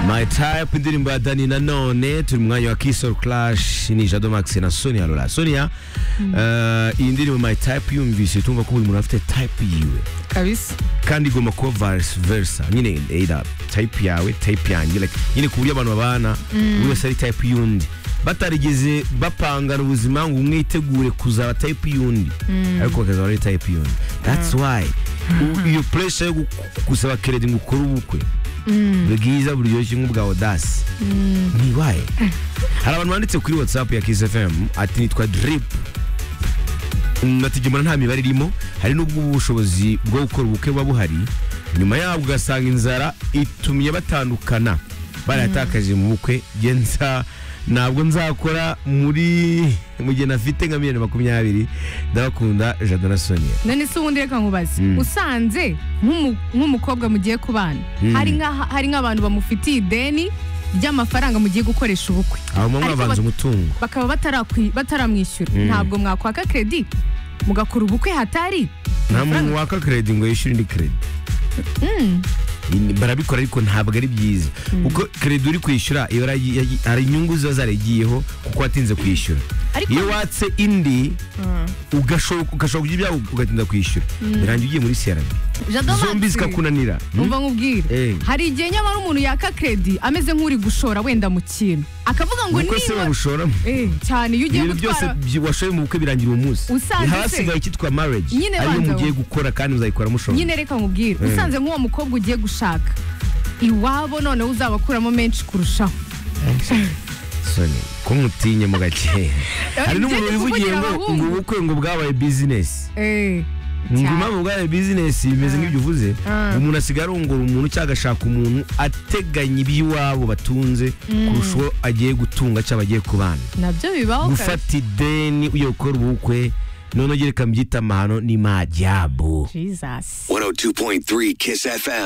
My Type indirimbo ya Dani Nanone turi mu mwanya wa Kiss or Clash ni Jado Max na Sonia Lola Sonia eh, iyi ndirimbo My Type yumvise tumva ko buri muntu afite type yiwe kabisa kandi igomba kuba vice versa nyine either type yawe type yanjye like nyine ku buryo abantu babana buri wese ari type y'undi batarigeze bapangana ubuzima ngo umwe yitegure kuzaba type y'undi ariko bakazaba ari type y'undi that's why U- iyo pressure yo gu- gusaba credit ngo ukore ubukwe bwiza buryoshye nk'ubwa odasi ni ibaye hari abantu banditse kuri whatsapp ya kiss fm ati nitwa drip natigemura nta mibare irimo hari n'ubwo ubu bushobozi bwo gukora ubukwe buba buhari nyuma yabwo ugasanga inzara itumye batandukana baratakaje mu bukwe njye nza ntabwo nzakora muri mu gihe nafite nka miliyoni makumyabiri ndabakunda jado na sonia none se ubundi reka nkubaze usanze nk'umu- nk'umukobwa mugiye kubana hari nka- hari nk'abantu bamufitiye ideni ry'amafaranga mugiye gukoresha ubukwe aba mama Ariko babanza bat- umutungo bakaba batarakwi- bataramwishyura ntabwo mwakwaka kredi mugakora ubukwe hatari nta muntu amafaranga. waka kredi ngo yishyure indi kredi barabikora ariko ntabwo ari byiza kuko kredi uri kwishyura iba yari- yari- hari inyungu ziba zarayigiyeho kuko watinze kwishyura Ariko- iyo watse indi ugashoka ugashobora kugira ibyawe ugatinda kwishyura birangiye ugiye muri crb Jado zombi Max, zikakunanira Hmm? umva nkubwire Eh. hari igihe nyamara umuntu yaka kredi ameze nk'uri gushora wenda mu kintu akavuga ngo kuko se niba babushoramo Eh, cyane iyo ugiye ibintu byose gutwara byi- washoye mu bukwe birangira uwo munsi Usanze se- hasigaye icyitwa marriage Nyine ariyo banza mugiye wo. gukora kandi muzayikora mushobora nyine reka nkubwire usanze nk'uwo mukobwa ugiye gushaka iwabo noneho uzabakuramo menshi kurushaho soni ko mutinya mu gake hari ibyo n'umuntu ni wivugiye kuvugira ngo ngo abahungu. ubukwe ngo bwabaye bizinesi Eh, ngo cyane. impamvu bwabaye bizinesi bimeze nk'ibyo uvuze Ah. umuntu asigaye arongora umuntu cyangwa agashaka umuntu ateganya iby'iwabo batunze kurusha uwo agiye gutunga cyangwa agiye kubana nabyo bibaho kabisa. gufata ideni ugiye gukora ubukwe noneho reka mbyita amahano ni majabu jesus 102.3 Kiss FM.